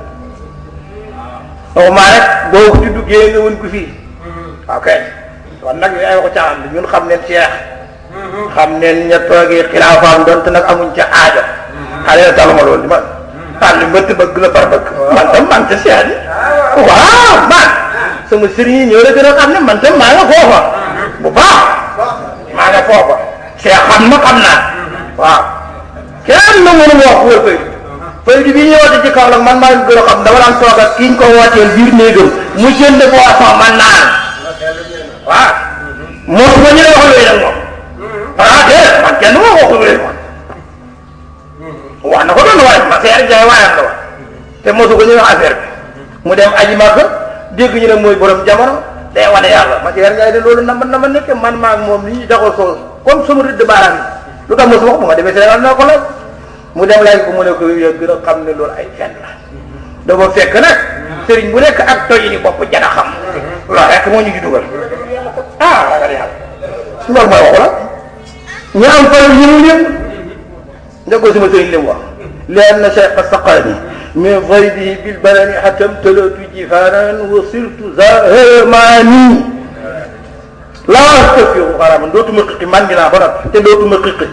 waxuma rek boo ci duggee nga wën ko fii ok kon nag yooyu ay waxu caaxaan bi ñun xam neen Cheikh xam neen ña toogee xilaafaam donte nag amuñ ca aajo xale la taluma loolu di man ah li mbëtt bëgg la par bëgg man tam man ca Cheikh bi waaw man sama sëriñ yi ñoo la gën a xam ne man tam maa nga foofa bu baax maa nga foofa Cheikh xam na xam naa waaw kenn na mënu wax wër fay fay bi ñuy woote ci kaw nag man maa ngi gën a xam dama daan toog ak ki ñu ko wooteel biir néegam mu jënd boisson man naan waaw moom ma ñu ne wax loolu nag moom ah déedéet man kenn moo wax loolu moom wax na ko doon waaye ma seer jaay waayam la wax te mosu ko ñu wax affaire bi mu dem aji Makka dégg ñu ne mooy borom jamono day wane yàlla ma seer jaay de loolu na ma na ma nekk man maa moom li ñu daxoo soo comme sama rëdd baaraam yi lu tax mosu wax bu ma demee Sénégal naa ko laaj mu dem laaj ko mu ne ko yow gën a xam ne loolu ay fen la dafa fekk nag sëriñ bu nekk ak toji ni bopp jana xam loolu rek moo ñu ci dugal ah ragal yàlla loolu mooy waxu la ñu am fayal yi mu leen nga ko sama sëriñ li mu wax leen na cheikh saqani min faydihi bil balani hatam talatu jifanan wa sirtu zahmani laa astafiru xaraman dootuma xiqi man dinaa ba noppi te dootuma xiqi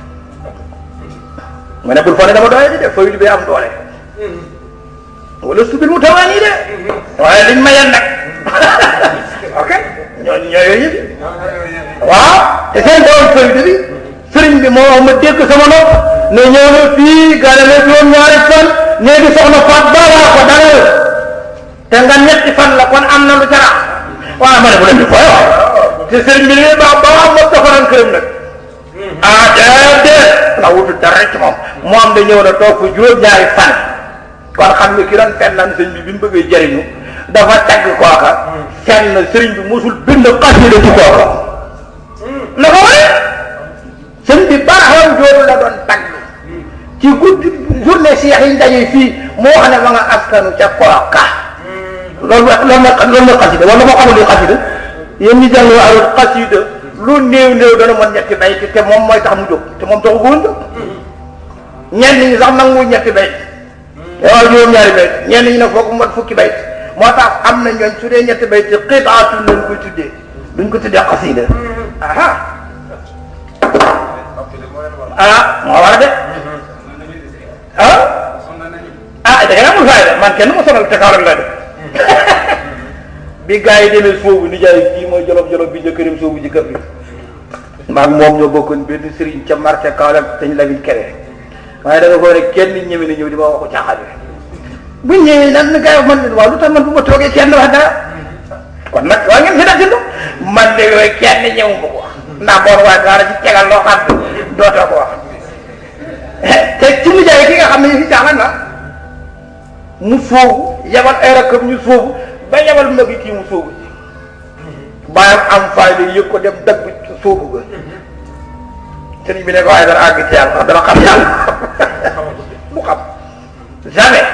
ma ne bul fa ne dama doye di de fayul bi am doole wala subil mu tawaani de waaye liñ ma yen nag ok ñooñu ñoo yooyu yëpp waaw te seen doon fayda bi sëriñ bi moo wax ma dégg sama nopp ne ñëw na fii gane na juróom ñaari fan néegi soxna faat ba laa ko dalal te nga ñetti fan la kon am na lu ca rax waaw ma ne bu leen di fooy wax te sëriñ bi li baax ba am ma tafaran këram nag ah déedéet la wutu dara ci moom moom da ñëw na toog fu juróom ñaari fan kon xam nga ki doon fenn naan sëñ bi bi mu bëggee jëriñu dafa tagg kooka fenn sëriñ bi mosul bind xasida ci kooka na ko wane sëñ bi baraxam jooru la doon tagg ci guddi journée Cheikh yi daje fii mu wax ne ma nga askanu ca kooka loolu loolu na loolu na xasida wala moo xamul li xasida yéen ñi jàng arul xasida lu néew néew dana mën ñetti bay te moom mooy tax mu jóg te moom taxu ko woon jóg ñenn ñi sax nangu ñetti bay waaw juróom-ñaari bayt ñenn ñi ne foog mu mat fukki bayt moo tax am na ñooñ su dee ñetti bayt ci xiitaatu lañ koy tuddee duñ ko tuddee xasida aha ah moo war a de ah ah da ngeen amul fayda man kenn ma sonal te kaw rek la de bi gars yi demee soobu nijaay kii mooy jolof jolof bi jëkkëram soobu ji kër bi maag moom ñoo bokkoon benn sëriñ ca marché Kaolack dañ la biñ kere waaye da nga ko rek kenn ñëwee na ñëw di ma waxu caaxaan bi bu ñëwee nan na gars yi man waaw lu tax man bu ma toogee kenn wax dara kon nag waa ngeen si def si man de yooyu kenn ñëw ma ko wax ndax boor waa dara ci tegal loo xam dootoo ko wax te ci nijaay ki nga xam ne ñu si caaxaan la mu soobu yabal ay rakkam ñu soobu ba yabal mag yi kii mu soobu ji bàyyam am fayda yëg ko dem dagg soobu ga sëriñ bi ne ko waaye dana àgg ci yàlla dana xam yàlla bu xam jamais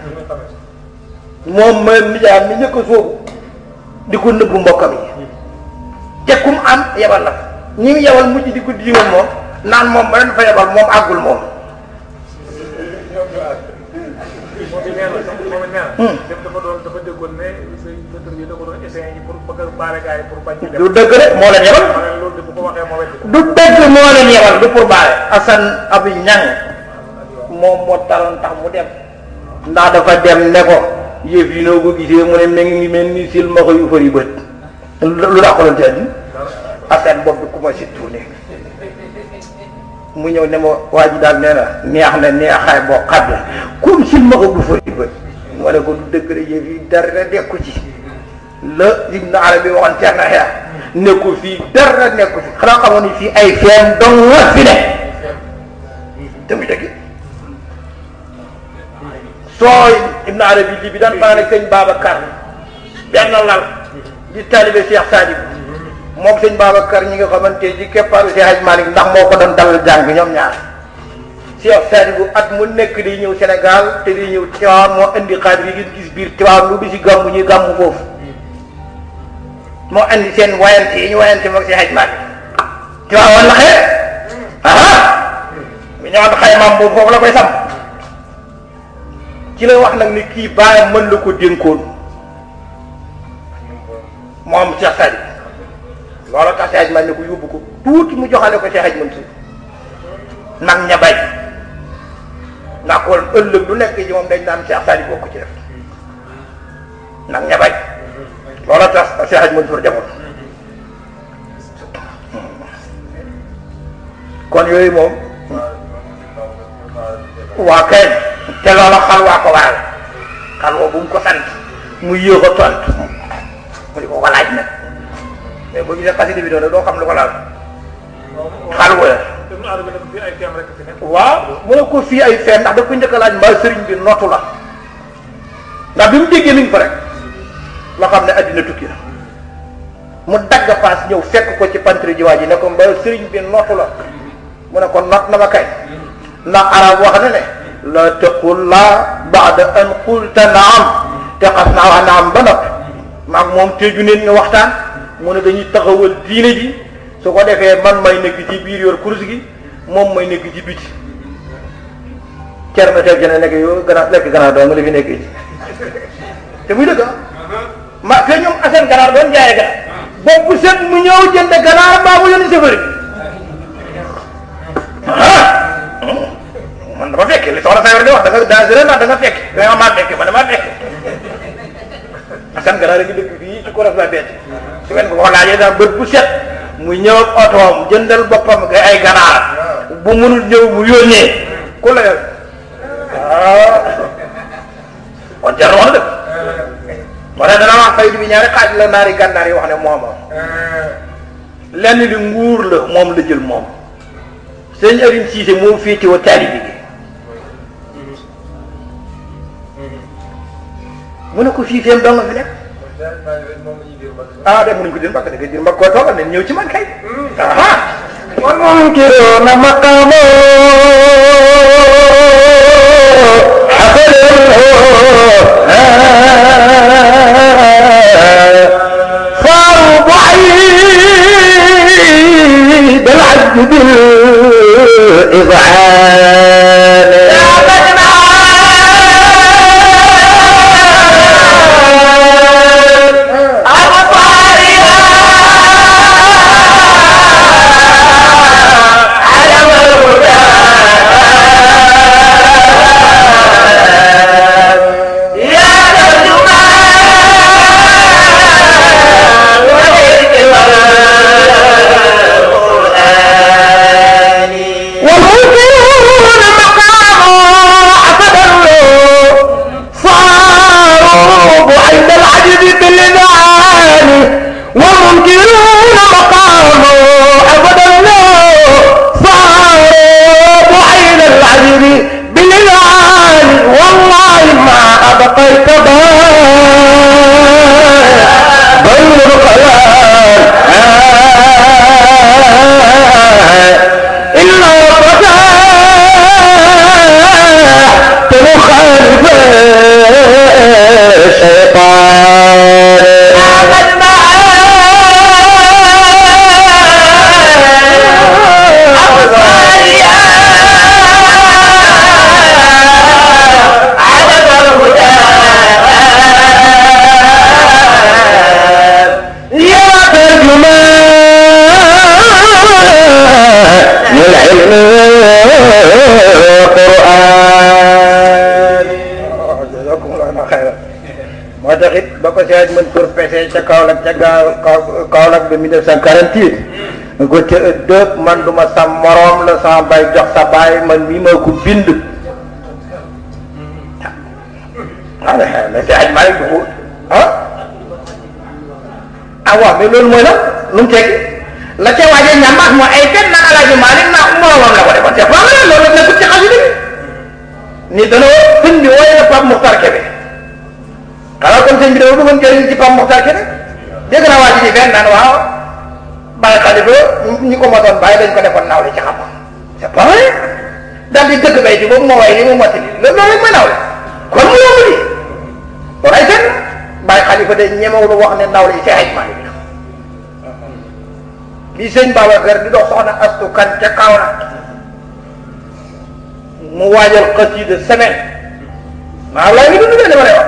moom ma nijaayam mi njëkk a soobu di ko nëbbu mbokkam yi te kum am yebal la ñi mu yebal mujj di ko diimal moom naan moom ba leen fa yebal moom àggul moom moom it nee na moom it nee na. dem dafa doon dafa déggoon ne say météo yi da ko doon essayé yi pour bëgg a baale gars yi pour bañ ci dem. du dëgg de moo leen yebal ma ne loolu de bu ko waxee moo wetti ko. du dëgg moo leen yebal du pour baale Assane Abi Ñang moom moo taroon tax mu dem ndax dafa dem ne ko yëf yi noo ko gisee mu ne mi ngi mel ni silmaxa yu fari bët lu daa ko doon ci andi Assane boobu ku ma si tuune mu ñëw ne ma waa ji daal nee na neex na neexaay boo xam ne comme silmaxa du fari bët ma ne ko du dëgg de yëf yi dara nekku ci la Ibn Arabi waxoon ceer na xeex nekku fii dara nekku fi xanaa xamoon ni fii ay feen dong nga fi ne te muy dëgg soo Ibn Arabi lii bi daan fanaan ak sëñ Babacar benn lal di taalibe Cheikh Sadib moom sëñ Babacar ñi nga xamante ci keppaaru Cheikh Hadj Malick ndax moo ko doon dalal jàng ñoom ñaar Cheikh Sadib at mu nekk di ñëw Sénégal te di ñëw Tiwaawan moo indi xaadir yi ngeen gis biir Tiwaawan lu bi si gàmmu ñuy gàmmu foofu moo indi seen wayante yi ñu wayante moom Cheikh Hadj Malick Tiwaawan la xëy aha mi ñëwaat xaymaam boobu foofu la koy sam ci la wax nag ni kii bàyyam mën la ko dénkoon moom Cheikh Sadi loolu tax Cheikh man ne ko yóbbu ko tuuti mu joxale ko Cheikh Mansour nag ña bay ndax kon ëllëg lu nekk ci moom dañ naan Cheikh Sadi bokk ci def nag ña bay loolu tax Cheikh Mansour demoon kon yooyu moom waa kay te loola xalwaa ko waral xalwa bu mu ko sant mu yéex a tontu mu di ko ko laaj nag mais boo gisee xasida bi doon doo xam lu ko laal xalwa la ibnu arabi nag fii ay teem rek fi nekk waaw mu ne ko fii ay fenn ndax daf ko njëkk a laaj mbaa sëriñ bi nootu la ndax bi mu déggee mi ngi fa rek la xam ne addina tukki na mu dagg paas ñëw fekk ko ci pantri ji waa ji ne ko mbaa sëriñ bi nootu la mu ne ko noot na ma kay ndax arab wax na ne la taqul laa baada an qulta naam te xas naa wax naam ba noppi maag moom teju neen ñu waxtaan mu ne dañuy taxawal diine ji su ko defee man may nekk ci biir yor kurus gi moom may nekk ci biti cer na teg jene nekk yow ganaar lekk ganaar doo nga li fi nekk ci te muy dëgg ma te ñoom asen ganaar doon jaaye ganaar bopp set mu ñëw jënd ganaar mbaa mu yónni safari man dama fekke li soxna Sayor di wax da nga dangereux ndax da nga fekke da nga maa fekke man damaa fekke asan ganaar a ngi dëkk fii ci koros la becc su ngeen ko ko laajee daal bët bu set mu ñëw ak otoom jëndal boppam nga ay ganaar bu mënul ñëw mu yónnee ku la yor ah kon jar na wax dëgg moo tax dana wax faydu bi ñaari xaaj la naari gànnaar yi wax ne mooma lenn li nguur la moom la jël moom sëñ Aline Cissé moom féete wa taalibi gi mu ne ko fii feem dong nga fi nekk ah de mënuñ ko dir mbagg da nga dir mbagg koo toogal ne ñëw ci man kay aha والمنكرون مقامه صاروا بعيد العبد بالإذعان والمنكرون مقامه أفضلوا صاروا بعيد العجز باللذان والمنكرون مقامه أفضلوا صاروا بعيد العجز باللذان والله ما أبقيت بال بل الخيال إلا فتاة مخالف يا ترجمان للعلم والقرآن jazakumullahu xayran moo tax it ba ko Cheikh Mansour pese ca Kaolack ca gaaw Kaolack ba 1948 nga ko ca ëddëb man du ma sa moroom la sama bay jox sa baay man mii maa ko bind ah mais si aj maa ngi dugg ah ah waaw mais loolu mooy lan lu mu tekki la ca waaje ñamaat moo ay fen naan alaaji Maalik naa moroomam la ko defoon c'est pas vrai loolu nekkul ci xasida bi ni dana sëñ bi wooye na Pape Mokhtar Kébé xanaa kon sëñ bi dafa bëggoon jëriñ ci Pape Mokhtar Kébé dégg naa waa ji di fenn naan waaw bàyyi xalifa ñi ko motoon bàyyi dañ ko defoon nawle ci xam-xam c'est pas vrai daal di dëgg bay ci boobu moo way li mu motti li loolu loolu mooy nawle kon mu yomb li loolu ay fenn bàyyi xalifa de ñemewul wax ne nawle yi Seex Maalik la li sëñ Babacar di dox soxna astu kan ca Kaolack mu waajal xasida semaine maa laa ngi dund de dama lay wax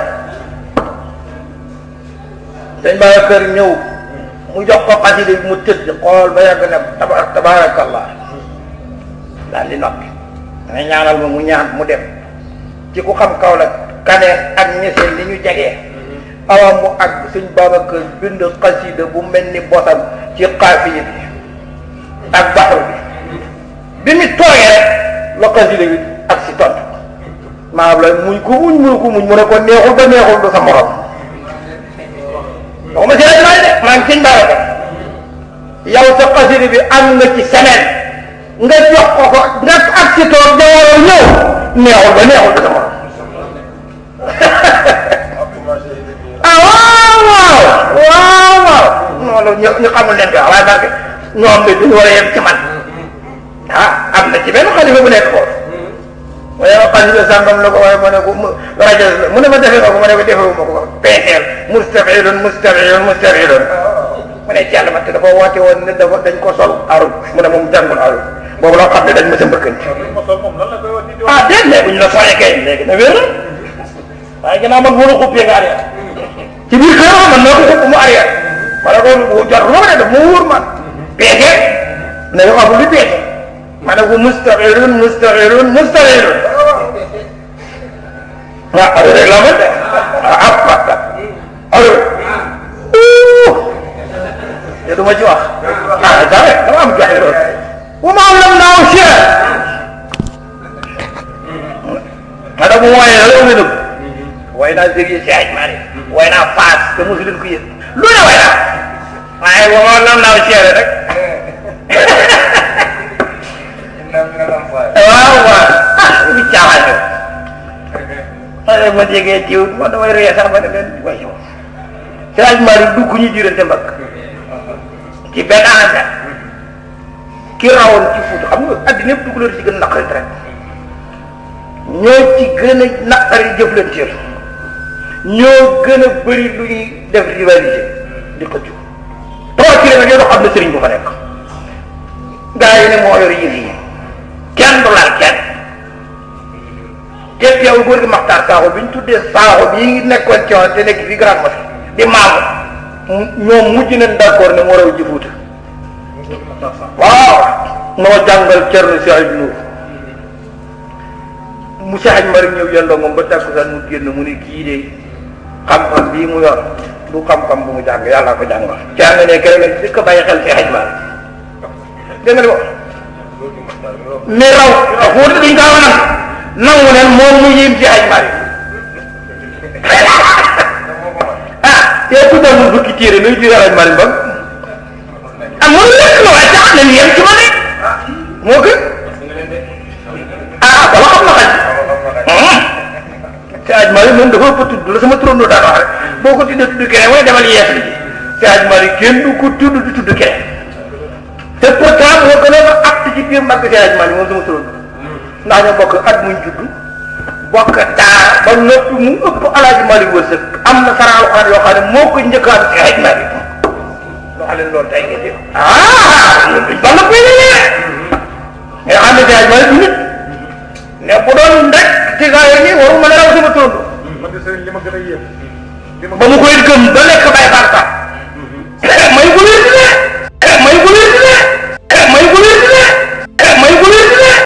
sëñ Babacar ñëw mu jox ko xasida bi mu tëdd xool ba yàgg ne taba tabarakallah daal di noppi dangay ñaanal ma mu ñaan mu dem ci ku xam kaw la kane ak ñeseen li ñu jegee awa mu ak sëñ Babacar bind xasida bu mel ni bosam ci xaafiya bi ak baxru bi bi mu toogee rek la xasida bi ak si tontu maanaam la muñ ko muñ mënu ko muñ mu ne ko neexul ba neexul du sa morom waxuma si rajo de maa ngi sëñ Babacar yow sa xasida bi am nga ci semaine nga jox ko ko nga ak ci toog jamono ñëw neexul ba neexul ba sama ah waaw waaw waaw waaw non loolu ñu ñu xamul leen ko waaye barke ñoom de duñu war a yem ci man ah am na ci benn xalifa bu nekk foofu waaye ma xalifa sàngam la ko waaye ma ne ko mu rajo la mu ne ma defee nga ko ma ne ko defewu ma ko peeseel mustafilun mustafilun mustafilun mu ne jàll ma te dafa woote woon ne dafa dañ ko sol arul mu ne moom jàngul arul boobu loo xam ne dañ ma sa mbëkkanti ah déet léegi bu ñu la soñee kay léegi na wér waaye ginnaaw man mënu xubbee nga arrière ci biir kër man noo ko xubb mu arrière ma ne ko jot lu ma ne def mu wóor man peese ne ko wax lu peese ma ne ko mustafilun mustafilun mustafilun ah arul rek la ma de ah ah arul te du ma ci wax ah dara dama am joxe loolu wa ma lam naaw cher ma da mu wooyee la mu nëbb way naa sérieux si aj maa way naa faas te mosu leen ko yëg lu ne way naa waaye wa ma lam naaw cher rek waaw waaw ah bi caaxaan yow ma jegee jiw ma damay ree sax ma ne leen way yow si aj maa dugg ñu diirante mbagg ci benn anasa ki rawoon ci Fuuta xam nga addina yëpp dugaloo ci gën a naqari rek ñoo ci gën a naqari jëflanteel ñoo gën a bëri lu ñuy def rivalité di xëccu trois kilomètres yoo xam ne sëriñ bu fa nekk gaa yi ne moo yor yëf yi kenn du laal kenn te teewul góor gi Maxtaar Saaxo bi ñu tuddee Saaxo bii nekkoon ci te nekk fii Grand Mosquée di maamu ñoom mujj nañ d'accord ne moo raw ji Fuuta waaw moo jàngal Cerno si ay Nuur mu si aj mari ñëw yendoo moom ba takkusaan mu génn mu ne kii de xam-xam bii mu yor du xam-xam bu mu jàng yàlla ko jàngal Cerno ne keroog lañ di ko bàyyi xel si aj mari dégg nga li wax ne raw Fuuta duñ gaaw a nangu nangu nen moom mu yim si aj mari ah yow ku demul bukki téere nuy juree aj mari mbag ah mënu lekk la waaye tax nañ yem ci ma ne moo gën ah dama xam na xaj te aj mari moom dafa ëpp tudd la sama turandoo daan wax rek boo ko tuddee tudd keneen mooy demal yees li te aj mari kenn du ko tudd du tudd keneen te pourtant moo gën a acte ci biir mbagg te aj mari moom sama turandoo ndax ñoo bokk at muñ judd bokk daara ba noppi mu ëpp alaaji mari wërsëg am na saraalu xaar yoo xam ne moo ko njëkkaan ci aj mari wax leen loolu tey ngeen di ah ñun duñ bala koy yéene nga xam ne jaay ma du nit ne bu doon rek ci gaa yi waru ma ne raw sama tóondo man de sëriñ li ma gën a yéem li ma ba mu koy gëm ba lekk